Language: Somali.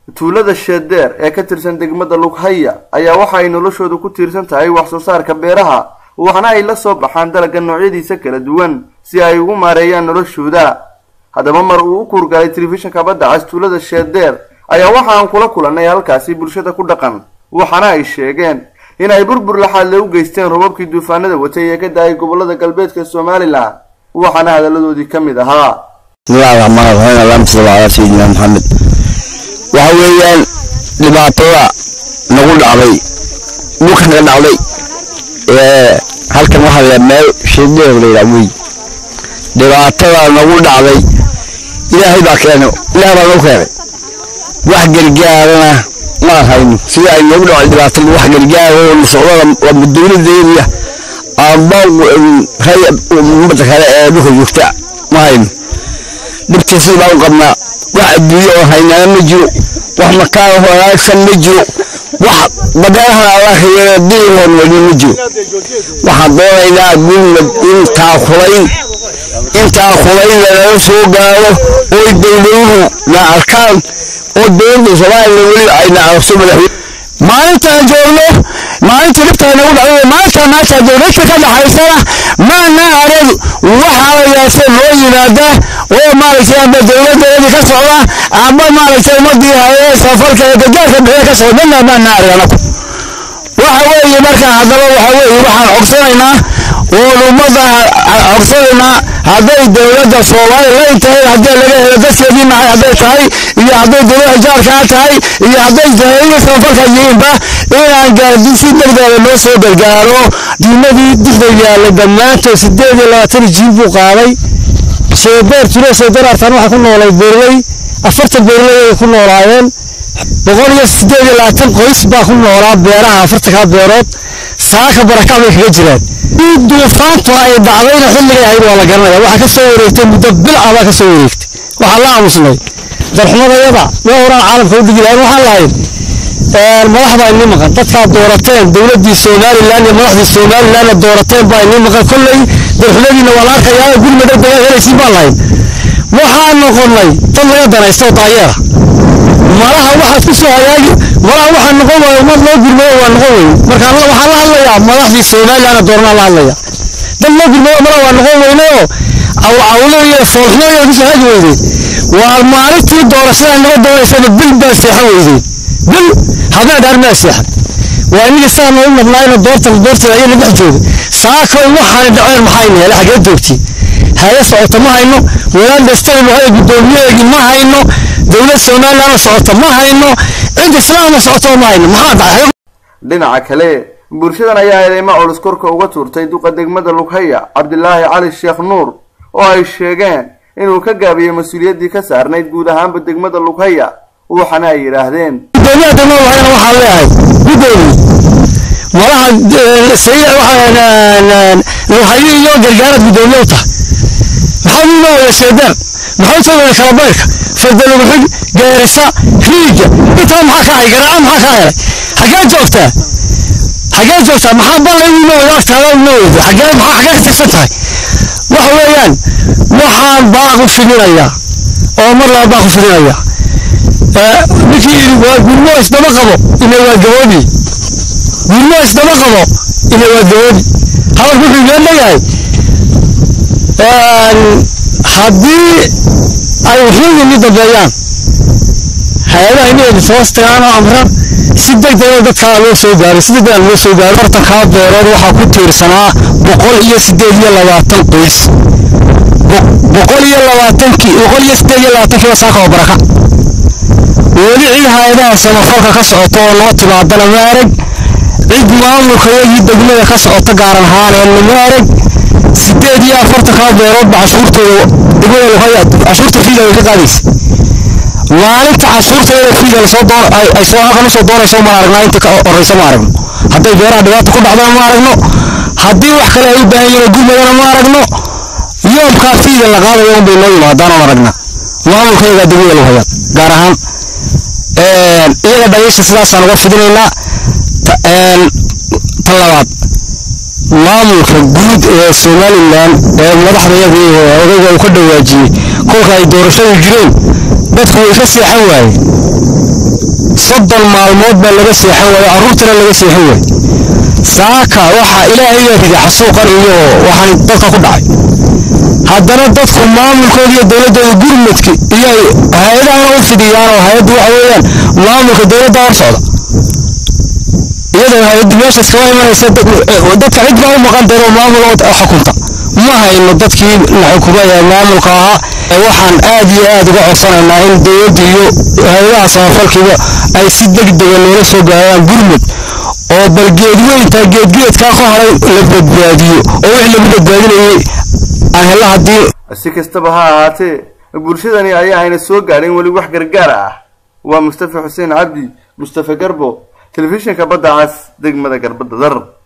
tuulada sheedeer ee ka tirsan degmada lughaya ayaa waxa ay noloshoodu ku tiirsan tahay wax soo saarka beeraha waxna ay la soo baxaan dalagga noocyadiisa kala duwan si ay ugu maareeyaan noloshooda haddaba mar uu u kuurgalay telefishinka badda cas tuulada sheedeer ayaa waxa aan kula kulannay halkaasi bulshada ku dhaqan waxaana ay sheegeen in ay burbur laxaadle u geysteen robabkii duufaanada watay ee ka da-ay gobolada galbeedka somalilan waxaana hadalladoodii ka mid ahaa bismillahi raxmaan raxiim allahuma salli calaa sayidina maxamed waxa weeyaan dhibaatada nagu dhacday dhulka naga dhacday ee halkan waxaa la meel shideer la yidhaha wey dhibaatada nagu dhacday ilaahay baa keenay ilaah baa nagu keenay wax gargaarana ma hayno sida ay nagu dhacday dhibaatada wax gargaara oo socdada waa dowladeediya amba ray ummadda kale ee dhulka joogta ma hayno dhibtiisii baan u qabnaa wax adduunye oo haynaana ma jiro wax makaan oo wanaagsan ma jiro wax badeerahan allah ka yeela diihoon weli ma jiro waxaan doonaynaa gurmad intaa kulayn intaa kulayn lanaga soo gaaro oo dowladuhu na arkaan oo dowladda soomaaliya weli ayna aragto madaxweyne maalintaan joogno maalinta dhibtaa nagu dhacday maalintaa maanta dowladka ka dhaxaysana maana arag waxaa la yaase loo yimaada oo maaragtay amba dowladeedii ka socda amba maaragtay ummadii hayee safarka ee gargaarka bixiya ka socda dhanna maana arag anagu waxa weeye marka haddaba waxa weeye waxaan codsanaynaa oon ummadda codsanaynaa hadday dowladda soomaaliya tahay haddii laga helo dadkeedii nahay hadday tahay iyo hadday dowladda jaarkaa tahay iyo hadday jahiliya safarka yihiinba inaan gaardin si degdega loo soo gargaaro diimadii dixda yaalla dhammaantood sideed iyo labaatan jiil buu qaaday sheebeer tulo sheebeer artaan waxaa ku noolay beerley afartan beerley ay ku noolaayeen boqol iyo sideed iyo labaatan qoys baa ku noolaa beeraha afartankaa beerood saaka barakac bay kaga jiraan duufaantu ay dhacdayna xilligay ahayd waa la garanaya waxaa ka soo wareegtay muddo bil ah baa ka soo wareegtay waxaa la aamusnay darxumadayada waa horaan caalamka u digi lahayn waxaan lahayn madax baa inii maqan dadkaa doorateen dowladdii somalilan iyo madaxdii somalilanna doorateen baa inii maqan kolley darxumadiina waa la arkayaa gurma degdega helaysiin baan lahayn waxaan noqonnay dad laga danaysto daayeera malaha waxaad ku soo hagaagi malaha waxaa noqon waaya ummad loo gurmado waa noqon weyne marka waxaan la hadlayaa madaxdii somalilanna dooranaa la hadlaya dad loo gurmado malaha waa noqon weyne oo awcawlo iyo foolxumo kusoo hagi weyde waa maalintii doorashada naga doonaysaba bil baa seexan weyde bil habeen dhaar maa seexan waa inagii saa noogu madnaayna doorta doorteeda ayana dhex jooga saakoy waxaana dhaceen maxayna hele xagee joogtiin haye socota ma hayno walaal dhastay wahay guddoomiyaheegii ma hayno dowlad somalilandna socota ma hayno cid islaamna socota ma hayno maxaa dhacay dhinaca kale bulshadan ayaa eedeymo culus korka uga tuurtay duqa degmada lughaya cabdilaahi cali sheekh nuur oo ay sheegeen inuu ka gaabiyey mas-uuliyaddii ka saarnayd guud ahaanba degmada lughaya waxana ay yidhaahdeen gudoomiyaha degmada lughayana waxaan leeyahay guddoomiye malaha luhayo iyo gargaarad guddoomiye u tahay maxaa uu loo wada sheedaan maxaa soo wada kalabayrka fardalugxig geerisa riiga intaa maxaa ka hay garaaca maxaa ka helay xagee joogtaa xagee joogtaa maxaa balla uu loo wada agtaada uu loo wada xagee maxaa xagee ka tirsan tahay waxa weeyaan waxaan baaq u fidinayaa oo mar laba baaq u fidinayaa ninkii yidhi waa gurmo isdaba qabo ina waa gaboobi gurmo isdaba qabo ina waa gaboobi hadalku wuxuu iga leeyahay haddii ay wuxuugini dambeeyaan hay-adaha inay hoos tagaan oo amran si degdega dadkaa loo soo gaaray si degdega loo soo gaaray afartankaa beerood waxaa ku tiirsanaa boqol iyo sideed iyo labaatan qoys boqol iyo labaatankii boqol iyo sideed iyo labaatankiiba saaka oo baraka weli cid hay-adaha samafalka ka socota oo noo timaadana ma arag cid maamulkayagii degmada ka socota gaaran ahaaneenna ma arag sideed iyo afartankaa beeroodba cashuurtooda degmada luhaya cashuurta fiida way ka qaadaysa maalinta cashuurteeda fiida lasoo doon ay soo halkan usoo doonayso maan aragnaa inta ka horeysa ma aragno hadday beeraha dhibaata ku dhacdana ma aragno haddii wax kale ay u baahan yihiin gurmadana ma aragno yoomkaa fiida la qaadayo un bay noo yimaadaan oon aragnaa maamulkayagaa degmada luhaya gaar ahaan iyaga dhageysta sidaasaan uga fidinaynaa ta labaad maamulka guud ee somalilan ee madaxdayadii odayga uu ka dhawaajiyey kolka ay doorashadu jireen dadku way ka seexan waaye soddon maalmood baa laga seexan waayo carruurtana laga seexan waayo saaka waxaa ilaahayaa ridi xasuuqan iyo waxaan dadka ku dhacay haddana dadku maamulkooda iyo dowladdooda gurmadki iyo hay-adahana u fidiyaan oo hay-addu waxa weeyaan maamulka dowladda hor socda iyadoo hay-addu meeshaas kaga imanaysa dadka cid baa u maqan daro maamul oo xukunta ma hayno dadkii la xukumay ee maamulka ahaa waxaan aad iyo aad uga codsanaynaa in dowladda iyo hay-adaha samafalkiiba ay si degdega noola soo gaaraan gurmud oo bal geedweynta geedgeedkaa ka horay la badbaadiyo oo wix lagu badbaadinayay aan hella haddii si kastaba ha ahaatee bulshadani ayaa ayna soo gaadhin weli wax gargaar ah waa mustafa xuseen cabdi mustafa garbo telefishinka badda cas degmada garbadda dar